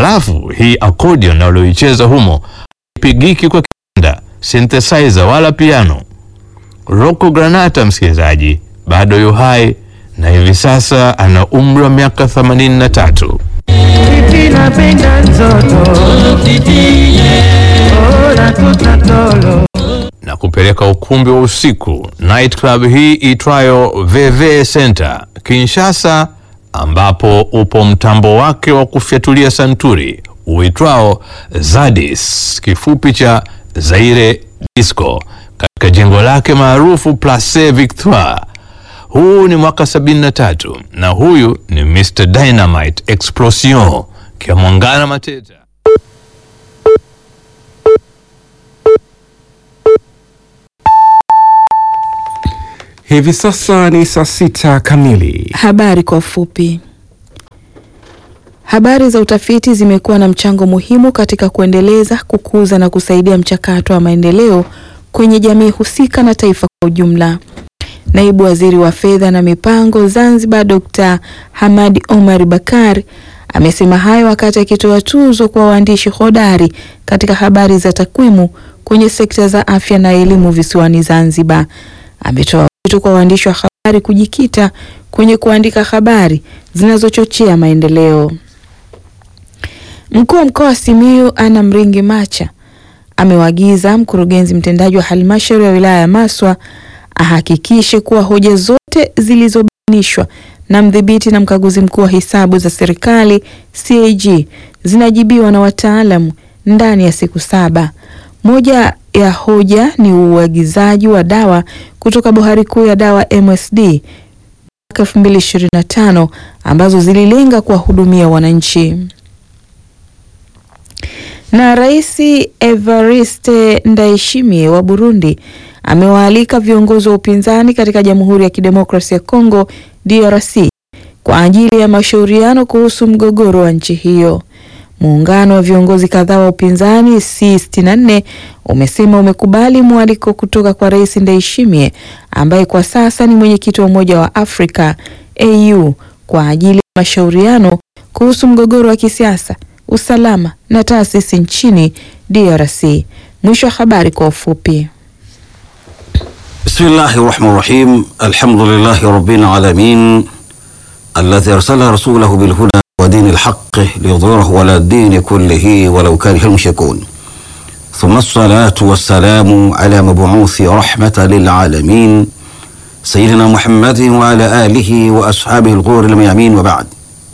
Halafu hii accordion walioicheza humo haipigiki kwa kinanda, synthesizer wala piano. Rocco Granata, msikilizaji, bado yu hai na hivi sasa ana umri wa miaka 83 Titi napenda nzoto Ola tutatolo na kupeleka ukumbi wa usiku night club hii itwayo VV Center Kinshasa, ambapo upo mtambo wake wa kufyatulia santuri uitwao Zadis, kifupi cha Zaire Disco, katika jengo lake maarufu Place Victoire. Huu ni mwaka 73 na huyu ni Mr Dynamite Explosion Kiamwangana Mateta. Hivi sasa ni saa sita kamili. Habari kwa ufupi. Habari za utafiti zimekuwa na mchango muhimu katika kuendeleza, kukuza na kusaidia mchakato wa maendeleo kwenye jamii husika na taifa kwa ujumla. Naibu Waziri wa Fedha na Mipango Zanzibar, Dr. Hamadi Omar Bakar amesema hayo wakati akitoa tuzo kwa waandishi hodari katika habari za takwimu kwenye sekta za afya na elimu visiwani Zanzibar. Ametoa wito kwa waandishi wa habari kujikita kwenye kuandika habari zinazochochea maendeleo. Mkuu wa mkoa wa Simiyu Ana Mringi Macha amewaagiza mkurugenzi mtendaji wa halmashauri ya wilaya ya Maswa ahakikishe kuwa hoja zote zilizobainishwa na mdhibiti na mkaguzi mkuu wa hesabu za serikali CAG zinajibiwa na wataalamu ndani ya siku saba. Moja ya hoja ni uagizaji wa dawa kutoka bohari kuu ya dawa MSD mwaka 2025 ambazo zililenga kuwahudumia wananchi. Na Rais Evariste Ndayishimiye wa Burundi amewaalika viongozi wa upinzani katika Jamhuri ya Kidemokrasia ya Kongo DRC kwa ajili ya mashauriano kuhusu mgogoro wa nchi hiyo. Muungano wa viongozi kadhaa wa upinzani C64 umesema umekubali mwaliko kutoka kwa Rais Ndayishimiye ambaye kwa sasa ni mwenyekiti wa Umoja wa Afrika AU kwa ajili ya mashauriano kuhusu mgogoro wa kisiasa, usalama na taasisi nchini DRC. Mwisho wa habari kwa ufupi. بسم الله الرحمن الرحيم الحمد لله رب العالمين الذي أرسل رسوله بالهدى ودين الحق ليظهره على الدين كله ولو كره المشركون ثم الصلاة والسلام على مبعوث رحمة للعالمين سيدنا محمد وعلى آله وأصحابه الغور الميامين وبعد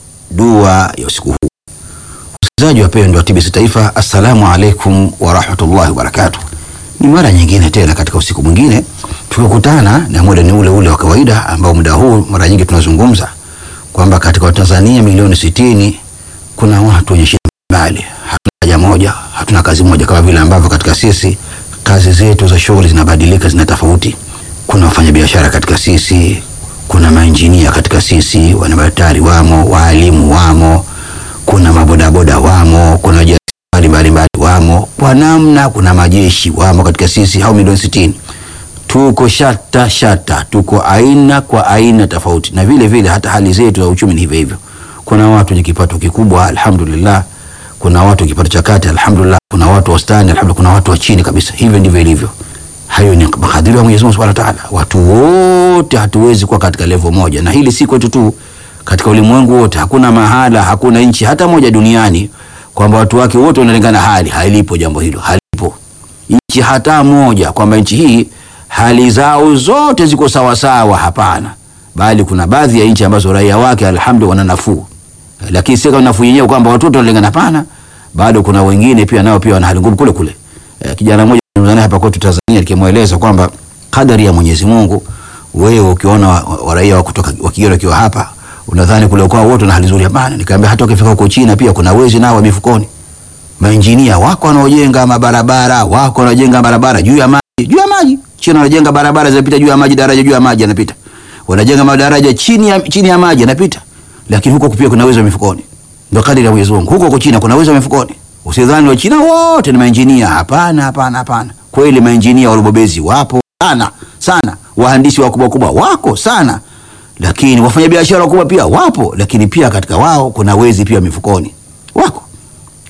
dua ya usiku huu. Wasikilizaji wapendwa wa TBC Taifa, assalamu alaikum warahmatullahi wabarakatuh. Ni mara nyingine tena katika usiku mwingine tukikutana, na muda ni ule ule wa kawaida ambao muda huu mara nyingi tunazungumza kwamba katika Watanzania milioni sitini kuna watu wenye shida mbali, hatuna haja moja, hatuna kazi moja, kama vile ambavyo katika sisi kazi zetu za shughuli zinabadilika, zina tofauti. Kuna wafanyabiashara katika sisi, kuna mainjinia katika sisi, wanabatari wamo, waalimu wamo, kuna mabodaboda wamo, kuna wajasiriamali mbalimbali wamo, kwa namna kuna majeshi wamo katika sisi, hao milioni sitini tuko shata shata, tuko aina kwa aina tofauti, na vile vile hata hali zetu za uchumi ni hivyo hivyo. Kuna watu wenye kipato kikubwa alhamdulillah, kuna watu kipato cha kati alhamdulillah, kuna watu wastani alhamdulillah, kuna watu wa chini kabisa. Hivyo ndivyo ilivyo. Hayo ni makadirio ya Mwenyezi Mungu Subhanahu wa Ta'ala. Watu wote hatuwezi kuwa katika level moja, na hili si kwetu tu, katika ulimwengu wote. Hakuna mahala, hakuna nchi hata moja duniani kwamba watu wake wote wanalingana hali. Halipo jambo hilo, halipo nchi hata moja kwamba nchi hii hali zao zote ziko sawa sawa. Hapana, bali kuna baadhi ya nchi ambazo raia wake alhamdulillah wana nafuu, lakini si kama nafuu yenyewe kwamba watoto wanalingana. Hapana, bado kuna wengine pia nao pia wana hali ngumu kule kule. Eh, kijana mmoja mzani hapa kwetu Tanzania nikimweleza kwamba kadari ya Mwenyezi Mungu, wewe ukiona wa, wa raia wa kutoka wa Kigero wakiwa hapa unadhani kule kwao wote na hali nzuri. Hapana, nikamwambia hata ukifika huko China pia kuna wezi nao wa mifukoni. Mainjinia wako wanaojenga mabarabara, wako wanaojenga barabara juu ya maji, juu ya maji. China wanajenga barabara zinapita juu ya maji, daraja juu ya maji yanapita. Wanajenga madaraja chini ya chini ya maji yanapita. Lakini huko pia kuna wezi wa mifukoni. Ndio kadiri ya Mwenyezi Mungu. Huko huko China kuna wezi wa mifukoni. Usidhani wa China wote ni mainjinia. Hapana, hapana, hapana. Kweli mainjinia walobobezi wapo sana sana, wahandisi wakubwa kubwa wako sana, lakini wafanyabiashara wakubwa pia wapo, lakini pia katika wao kuna wezi pia mifukoni wako.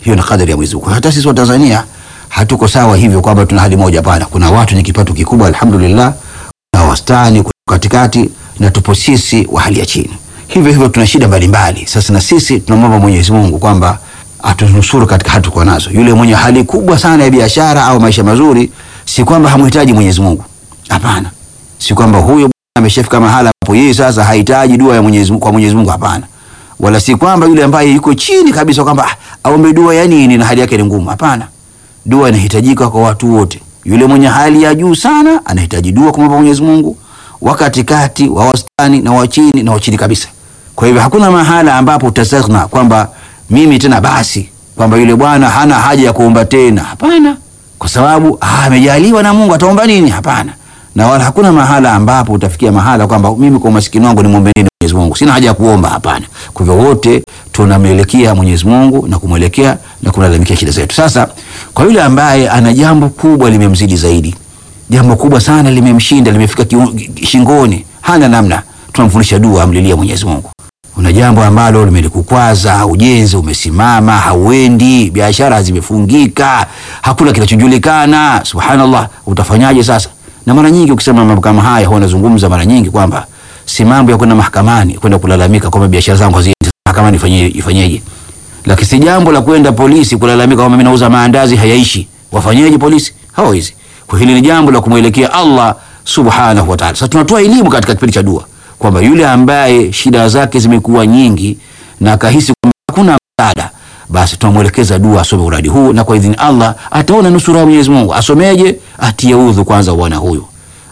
hiyo ni kadari ya Mwenyezi Mungu. Hata sisi wa Tanzania hatuko sawa hivyo kwamba tuna hali moja, hapana. Kuna watu wenye kipato kikubwa alhamdulillah, na wastani, kuna katikati, na tupo sisi wa hali ya chini. Hivyo hivyo tuna shida mbalimbali. Sasa na sisi tunamwomba Mwenyezi Mungu kwamba atunusuru katika hali tuko nazo. Yule mwenye hali kubwa sana ya biashara au maisha mazuri, si kwamba hamhitaji Mwenyezi Mungu, hapana. Si kwamba huyo bwana ameshafika mahala ambapo yeye sasa hahitaji dua ya Mwenyezi Mungu kwa Mwenyezi Mungu, hapana. Wala si kwamba yule ambaye yuko chini kabisa kwamba ah, aombe dua ya nini na hali yake ni ngumu, hapana. Dua inahitajika kwa watu wote. Yule mwenye hali ya juu sana anahitaji dua kumwomba Mwenyezi Mungu, wa katikati, wa wastani na wa chini na wa chini kabisa. Kwa hivyo hakuna mahala ambapo utastaghna kwamba mimi tena basi kwamba yule bwana hana haja ya kuomba tena, hapana, kwa sababu ah, amejaliwa na Mungu, ataomba nini? Hapana. Na wala hakuna mahala ambapo utafikia mahala kwamba mimi kwa umaskini wangu nimwombe nini Mwenyezi Mungu, sina haja ya kuomba, hapana. Kwa hivyo wote tunamwelekea Mwenyezi Mungu na kumwelekea na kumlalamikia shida zetu. Sasa kwa yule ambaye ana jambo kubwa limemzidi zaidi, jambo kubwa sana limemshinda, limefika kiu- shingoni, hana namna, tunamfundisha dua, amlilia Mwenyezi Mungu una jambo ambalo limelikukwaza, ujenzi umesimama, hauendi, biashara zimefungika, hakuna kinachojulikana. Subhanallah, utafanyaje sasa? Na mara nyingi ukisema mambo kama haya, huwa nazungumza mara nyingi kwamba si mambo ya kwenda mahakamani kwenda kulalamika kwamba biashara zangu haziendi mahakamani, ifanye ifanyeje? Lakini si jambo la kwenda polisi kulalamika kwamba mimi nauza maandazi hayaishi, wafanyeje polisi? Hawawezi. Kwa hili ni jambo la kumwelekea Allah subhanahu wa ta'ala. Sasa tunatoa elimu katika kipindi cha dua kwamba yule ambaye shida zake zimekuwa nyingi na akahisi kwamba hakuna msaada, basi tunamwelekeza dua asome uradi huu, na kwa idhini Allah ataona nusura ya Mwenyezi Mungu. Asomeje? Atie udhu kwanza, bwana huyu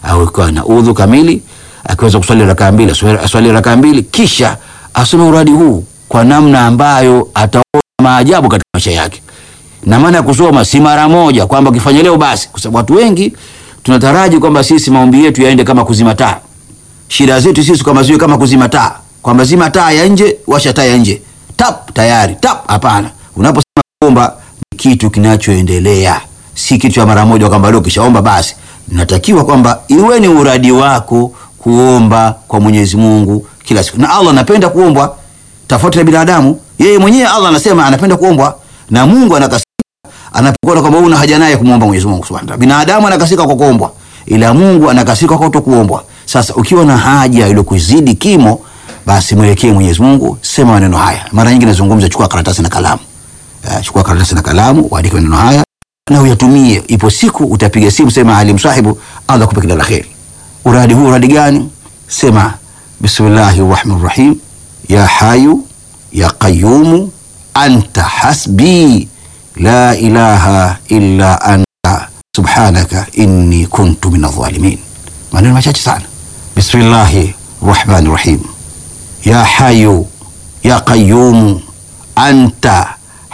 au na udhu kamili, akiweza kuswali rakaa mbili aswali- aswali rakaa mbili, kisha asome uradi huu kwa namna ambayo ataona maajabu katika maisha yake na maana ya kusoma si mara moja kwamba ukifanya leo basi, kwa sababu watu wengi tunataraji kwamba sisi maombi yetu yaende kama kuzima taa. Shida zetu sisi kama ziwe kama kuzima taa, kwamba zima taa ya nje, washa taa ya nje, tap tayari, tap. Hapana, unaposema kuomba ni kitu kinachoendelea, si kitu cha mara moja kwamba leo kishaomba basi. Natakiwa kwamba iwe ni uradi wako kuomba kwa Mwenyezi Mungu kila siku, na Allah anapenda kuombwa tofauti na binadamu. Yeye mwenyewe Allah anasema anapenda kuombwa na Mungu anakasirika anapokuona kwamba una haja naye kumwomba Mwenyezi Mungu Subhanahu wa Ta'ala. Binadamu anakasirika kwa kuombwa, ila Mungu anakasirika kwa kutokuombwa. Sasa ukiwa na haja ile kuzidi kimo, basi mwelekee Mwenyezi Mungu, sema maneno haya. Mara nyingi nazungumza, chukua karatasi na kalamu. Uh, chukua karatasi na kalamu, uandike maneno haya na uyatumie. Ipo siku utapiga simu, sema alim sahibu, Allah akupe kila la kheri. Uradi huu uradi gani? Sema bismillahir rahmanir rahim, ya hayu ya qayyumu anta hasbi la ilaha illa anta subhanaka inni kuntu min adh-dhalimin. Maneno machache sana. Bismillahi rahmani rahim, ya hayu ya qayyumu anta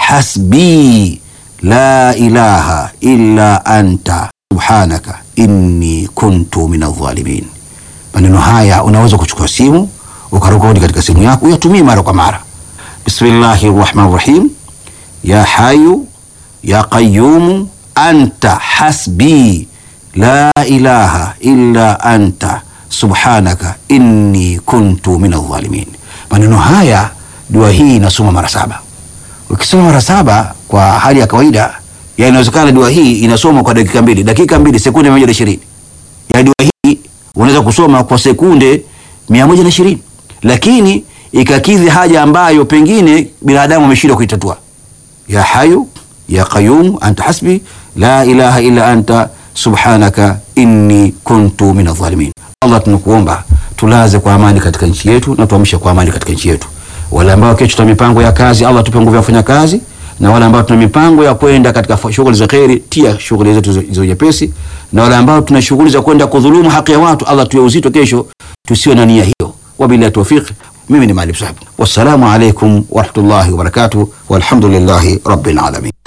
hasbi la ilaha illa anta subhanaka inni kuntu min adh-dhalimin. Maneno haya unaweza kuchukua simu ukarekodi katika simu yako uyatumie mara kwa mara. Bismillahi rahmani rahim ya hayu ya qayyumu anta hasbi la ilaha illa anta subhanaka inni kuntu min adh-dhalimin. Maneno haya dua hii inasoma mara saba. Ukisoma mara saba kwa hali ya kawaida, ya inawezekana dua hii inasoma kwa dakika mbili, dakika mbili sekunde mia moja na ishirini. Ya dua hii unaweza kusoma kwa sekunde mia moja na ishirini, lakini ikakidhi haja ambayo pengine binadamu ameshindwa kuitatua ya hayu ya qayyum anta hasbi la ilaha illa anta subhanaka inni kuntu min adh-dhalimin. Allah, tunakuomba tulaze kwa amani katika nchi yetu na tuamshe kwa amani katika nchi yetu. Wale ambao kesho tuna mipango ya kazi, Allah tupe nguvu ya kufanya kazi, na wale ambao tuna mipango ya kwenda katika fa- shughuli za kheri, tia shughuli zetu ziwe nyepesi, na wale ambao tuna shughuli za kwenda kudhulumu haki ya watu, Allah tuwe uzito kesho, tusiwe na nia hiyo. Wabillahi tawfiq. Mimi ni Maalim Sahib, wassalamu alaikum warahmatullahi wabarakatuh, walhamdulillahi rabbil alamin.